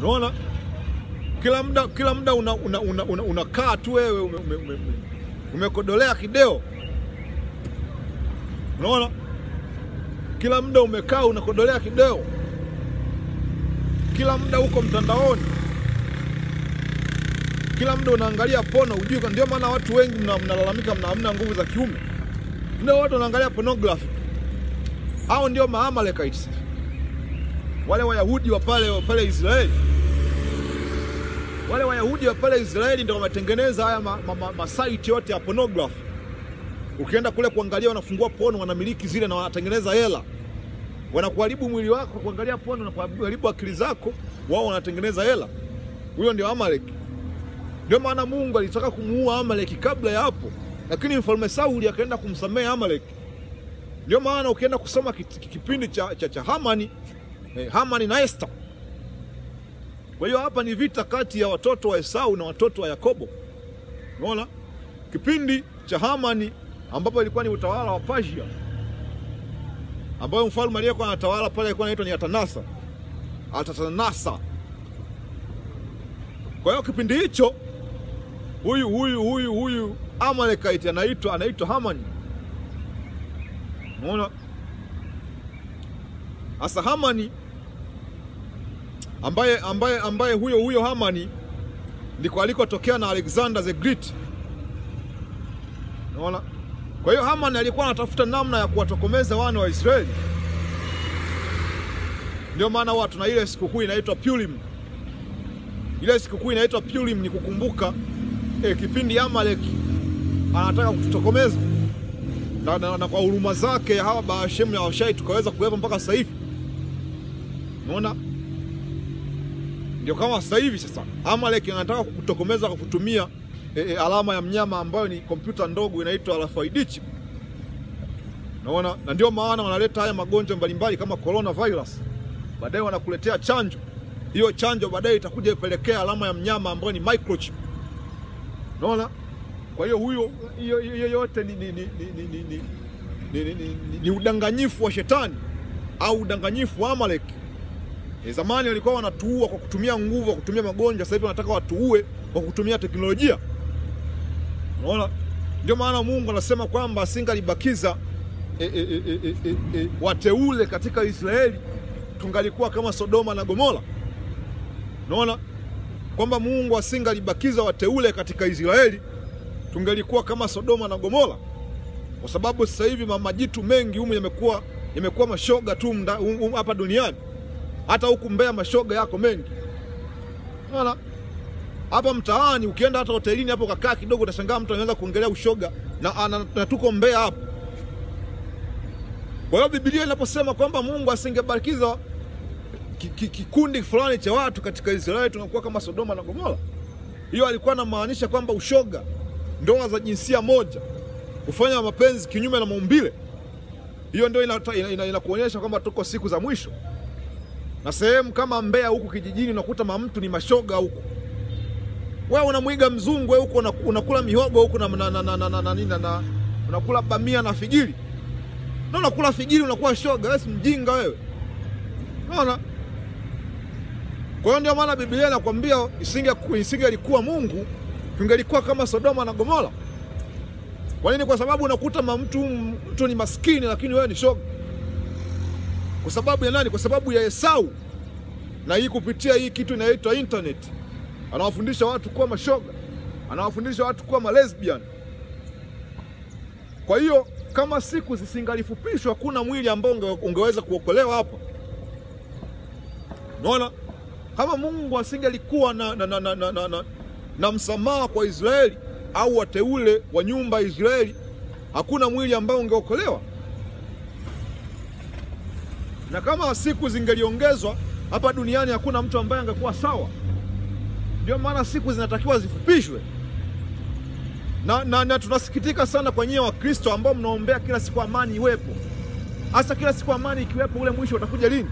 Unaona, kila muda kila muda unakaa una, una, una, unakaa tu wewe ume, ume, ume, umekodolea kideo. Unaona, kila muda umekaa unakodolea kideo, kila muda uko mtandaoni, kila muda unaangalia pono, ujui. Ndio maana watu wengi mna- mnalalamika mna hamna nguvu za kiume, ndio watu wanaangalia pornography. Hao ndio Maamalekites, wale Wayahudi wa pale wa pale Israeli wale Wayahudi wa pale Israeli ndio wametengeneza haya masaiti ma, ma, masaiti yote ya pornography. Ukienda kule kuangalia, wanafungua pono, wanamiliki zile na wanatengeneza hela, wanakuharibu mwili wako kuangalia pono na kuharibu akili zako, wao wanatengeneza hela. Huyo ndio Amaleki. Ndio maana Mungu alitaka kumuua Amaleki kabla ya hapo, lakini mfalme Sauli akaenda kumsamehe Amaleki. Ndio maana ukienda kusoma kit- kipindi cha, cha, cha Hamani eh, Hamani na Esther kwa hiyo hapa ni vita kati ya watoto wa Esau na watoto wa Yakobo. Unaona, kipindi cha Hamani ambapo ilikuwa ni utawala wa Persia, ambayo mfalme aliyekuwa anatawala pale alikuwa anaitwa ni Atanasa, Atatanasa. Kwa hiyo kipindi hicho huyu huyu huyu huyu Amalekite anaitwa anaitwa Hamani. Unaona, sasa Hamani ambaye, ambaye, ambaye huyo huyo Hamani ndiko alikotokea na Alexander the Great. Unaona? Kwa hiyo Hamani alikuwa anatafuta namna ya kuwatokomeza wana wa Israeli. Ndio maana watu na ile sikukuu inaitwa Purim. Ile sikukuu inaitwa Purim ni kukumbuka eh, kipindi Amaleki anataka kututokomeza na, na, na kwa huruma zake hawa Baashemu na Washai tukaweza kuwepo mpaka sasa hivi. Unaona? Ndio kama sasa hivi sasa Amalek anataka kutokomeza kwa kutumia e, e, alama ya mnyama ambayo ni kompyuta ndogo inaitwa RFID chip. Naona, na ndio maana wanaleta haya magonjwa mbalimbali kama coronavirus. Baadaye wanakuletea chanjo. Hiyo chanjo baadaye itakuja ipelekea alama ya mnyama ambayo ni microchip. Naona? Kwa hiyo huyo hiyo hiyo yote ni, ni, ni, ni, ni, ni, ni, ni, ni, ni, ni udanganyifu wa shetani au udanganyifu wa Amalek. E, zamani walikuwa wanatuua kwa kutumia nguvu, kwa kutumia magonjwa. Sasa hivi wanataka watuue kwa kutumia teknolojia. Unaona, ndio maana Mungu anasema kwamba asingalibakiza e, e, e, e, e, e, wateule katika Israeli, tungalikuwa kama Sodoma na Gomora. Unaona kwamba Mungu asingalibakiza wateule katika Israeli, tungelikuwa kama Sodoma na Gomora, kwa sababu sasa hivi majitu mengi humu yamekuwa yamekuwa mashoga tu mda- um- um- hapa duniani hata huku Mbeya mashoga yako mengi. Unaona? Hapa mtaani ukienda hata hotelini hapo kakaa kidogo utashangaa mtu anaanza kuongelea ushoga na, na, na tuko Mbeya hapo. Kwa hiyo Biblia inaposema kwamba Mungu asingebakiza ki- ki- kikundi fulani cha watu katika Israeli tunakuwa kama Sodoma na Gomora, hiyo alikuwa anamaanisha kwamba ushoga, ndoa za jinsia moja, kufanya mapenzi kinyume na maumbile, hiyo ndio inakuonyesha ina, ina, inakuonyesha kwamba tuko siku za mwisho na sehemu kama Mbeya huku kijijini unakuta mamtu ni mashoga huku. Wewe unamwiga mzungu wewe huku una- unakula mihogo huku na, na, na, na, na, na, na, na, na unakula bamia na figiri na unakula figiri unakuwa shoga. Wewe si mjinga wewe, unaona? Kwa hiyo ndio maana Biblia inakwambia isinge isingelikuwa Mungu tungelikuwa kama Sodoma na Gomora. Kwa nini? Kwa sababu unakuta mamtu mtu ni maskini lakini wewe ni shoga kwa sababu ya nani? Kwa sababu ya Esau. Na hii kupitia hii kitu inaitwa internet, anawafundisha watu kuwa mashoga, anawafundisha watu kuwa malesbian. Kwa hiyo kama siku zisingalifupishwa, hakuna mwili ambao unge, ungeweza kuokolewa hapa. Unaona, kama Mungu asingelikuwa na, na, na, na, na, na, na, na msamaha kwa Israeli au wateule wa nyumba ya Israeli, hakuna mwili ambao ungeokolewa na kama siku zingeliongezwa hapa duniani hakuna mtu ambaye angekuwa sawa. Ndio maana siku zinatakiwa zifupishwe, na, na, na tunasikitika sana kwa nyie Wakristo ambao mnaombea kila siku amani iwepo. Hasa kila siku amani ikiwepo, ule mwisho utakuja lini?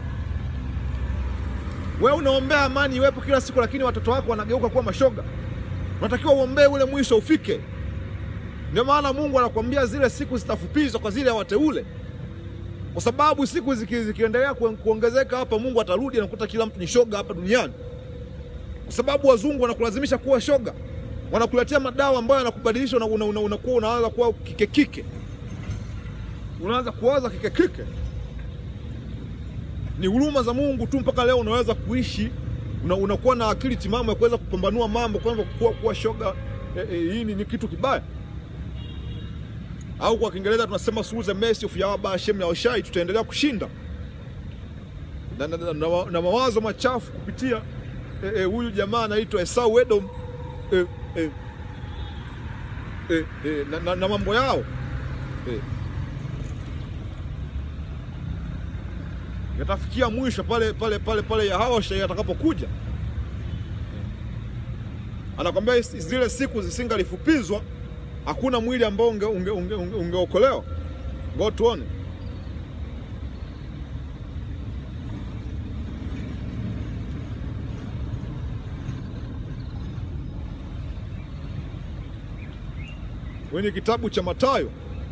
Wewe unaombea amani iwepo kila siku, lakini watoto wako wanageuka kuwa mashoga. Unatakiwa uombee ule mwisho ufike. Ndio maana Mungu anakuambia zile siku zitafupizwa kwa zile ya wateule kwa sababu siku ziki, zikiendelea kuongezeka hapa, Mungu atarudi anakuta kila mtu ni shoga hapa duniani, kwa sababu wazungu wanakulazimisha kuwa shoga, wanakuletea madawa ambayo yanakubadilisha unakuwa una, una, una unaanza kuwa kike kike, unaanza kuwaza kike kike. Ni huruma za Mungu tu mpaka leo unaweza kuishi unakuwa una na akili timamu ya kuweza kupambanua mambo kwamba kuwa, kuwa shoga eh, eh, hii ni kitu kibaya au kwa Kiingereza tunasema through the mercy of Yahweh Hashem Yahushai, tutaendelea kushinda na, na, na, na, na mawazo machafu kupitia huyu e, e, jamaa anaitwa Esau Edom e, e, e, e, na, na, na mambo yao e, yatafikia mwisho pale pale pale pale Yahushai atakapokuja. Anakwambia zile siku zisingalifupizwa hakuna mwili ambao ungeokolewa unge, unge, unge ngo tuone. Kwenye kitabu cha Mathayo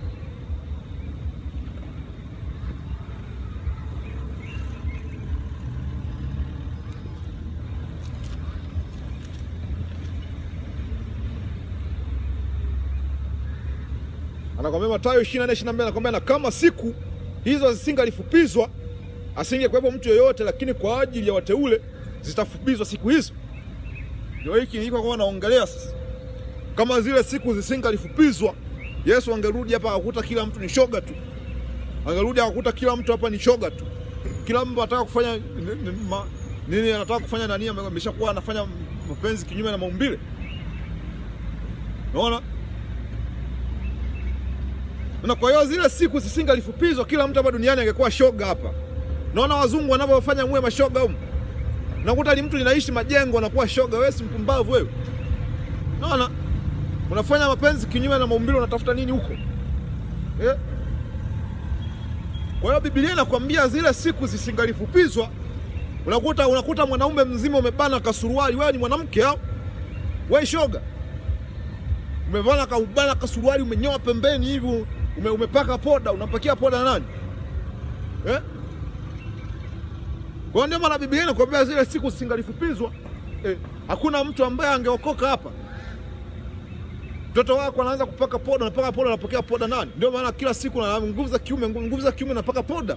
anakwambia Mathayo 24:22 anakwambia, na kama siku hizo zisingalifupizwa asingekuwepo mtu yoyote, lakini kwa ajili ya wateule zitafupizwa siku hizo. Ndio hiki niko kwa naongelea sasa. Kama zile siku zisingalifupizwa, Yesu angerudi hapa akakuta kila mtu ni shoga tu, angerudi akakuta kila mtu hapa ni shoga tu, kila mtu anataka kufanya nini, anataka kufanya nani, ameshakuwa anafanya mapenzi kinyume na maumbile. Unaona? na kwa hiyo zile siku zisingalifupizwa, kila mtu hapa duniani angekuwa shoga hapa. Naona wazungu wanavyofanya muwe mashoga huko, nakuta li mtu linaishi majengo anakuwa shoga. Wewe si mpumbavu wewe? Naona unafanya mapenzi kinyume na maumbile, unatafuta nini huko eh? Kwa hiyo Biblia inakwambia zile siku zisingalifupizwa, unakuta unakuta mwanaume mzima umebana kasuruali. Wewe ni mwanamke au wewe shoga? Umevana kaubana kasuruali, umenyoa pembeni hivi ume, umepaka poda. Unapakia poda nani eh? Kwa ndio maana Biblia inakwambia zile siku zisingalifupizwa, eh, hakuna mtu ambaye angeokoka hapa. Mtoto wako anaanza kupaka poda, unapaka poda, unapokea poda nani? Ndio maana kila siku na nguvu za kiume, nguvu za kiume napaka poda.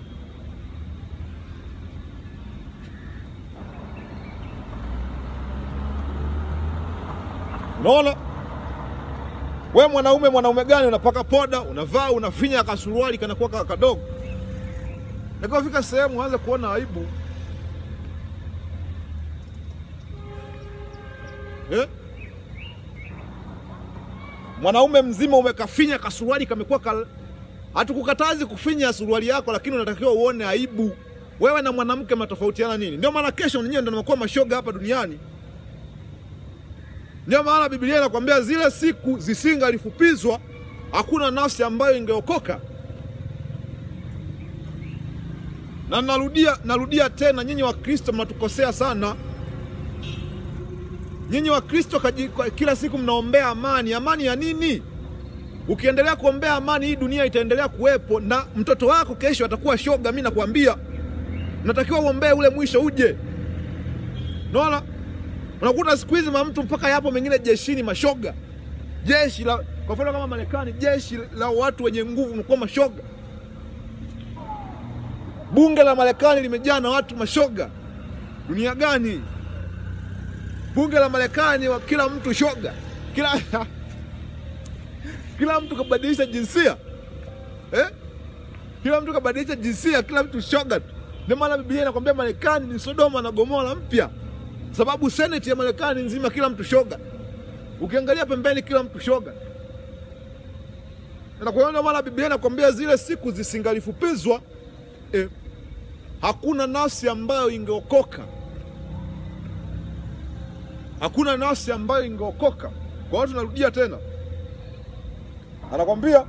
Unaona? We mwanaume, mwanaume gani unapaka poda, unavaa unafinya kasuruali kanakuwa kadogo, nakafika sehemu uanze kuona aibu eh? Mwanaume mzima umekafinya kasuruali kamekuwa kal... hatukukatazi kufinya suruali yako, lakini unatakiwa uone aibu. Wewe na mwanamke mnatofautiana nini? Ndio maana kesho nyinyi ndio mnakuwa mashoga hapa duniani. Ndio maana Biblia inakwambia zile siku zisingalifupizwa, hakuna nafsi ambayo ingeokoka. Na narudia, narudia tena, nyinyi Wakristo mnatukosea sana. Nyinyi Wakristo kila siku mnaombea amani. Amani ya nini? Ukiendelea kuombea amani, hii dunia itaendelea kuwepo, na mtoto wako kesho atakuwa shoga. Mimi nakwambia, natakiwa uombee ule mwisho uje. Unaona? Unakuta siku hizi mtu mpaka yapo mengine jeshini mashoga, jeshi la kwa mfano kama Marekani, jeshi la watu wenye nguvu mnakuwa mashoga. Bunge la Marekani limejaa na watu mashoga. Dunia gani? Bunge la Marekani wa kila mtu shoga, kila kila mtu kabadilisha jinsia eh? Kila mtu kabadilisha jinsia, kila mtu shoga tu. Ndio maana Biblia inakwambia Marekani ni Sodoma na Gomora mpya sababu seneti ya Marekani nzima kila mtu shoga, ukiangalia pembeni kila mtu shoga. Na kwa hiyo ndio maana Biblia inakwambia zile siku zisingalifupizwa, eh, hakuna nafsi ambayo ingeokoka, hakuna nafsi ambayo ingeokoka. Kwa hiyo tunarudia tena, anakwambia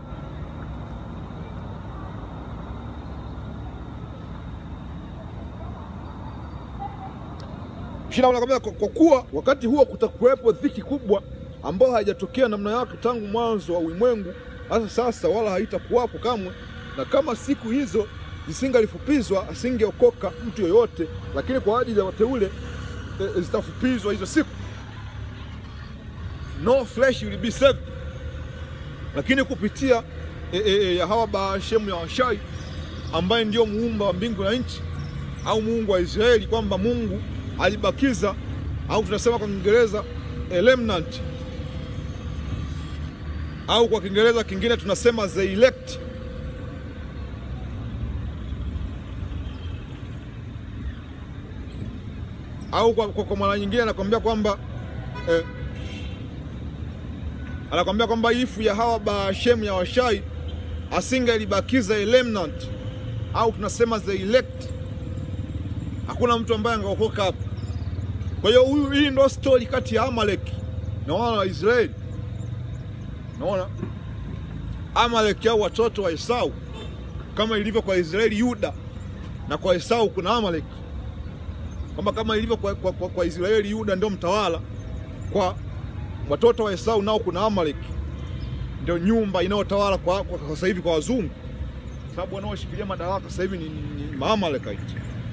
Anakwambia kwa kuwa wakati huo kutakuwepo dhiki kubwa ambayo haijatokea namna yake tangu mwanzo wa ulimwengu hata sasa, wala haitakuwapo kamwe. Na kama siku hizo zisingalifupizwa asingeokoka mtu yoyote, lakini kwa ajili ya wateule e, zitafupizwa hizo siku. No flesh will be saved, lakini kupitia e, e, e, hawa Baashemu ya Washai ambaye ndio muumba wa mbingu na nchi au Mungu wa Israeli, kwamba Mungu alibakiza au tunasema kwa Kiingereza remnant au kwa Kiingereza kingine tunasema the elect. Au kwa, kwa, kwa maana nyingine anakwambia kwamba eh, anakwambia kwamba ifu ya hawa Baashemu ya Washai asingelibakiza a remnant au tunasema the elect, hakuna mtu ambaye angeokoka hapo. Kwa hiyo huyu, hii ndio story kati ya Amaleki na wana wa Israeli. Naona Amaleki au watoto wa Esau, kama ilivyo kwa Israeli Yuda, na kwa Esau kuna Amaleki, kwamba kama ilivyo kwa, kwa, kwa, kwa Israeli Yuda ndio mtawala, kwa watoto wa Esau nao kuna Amaleki, ndio nyumba inayotawala kwa, kwa sasa hivi kwa wazungu, sababu wanaoshikilia madaraka sasa hivi ni, ni, ni Maamalekite.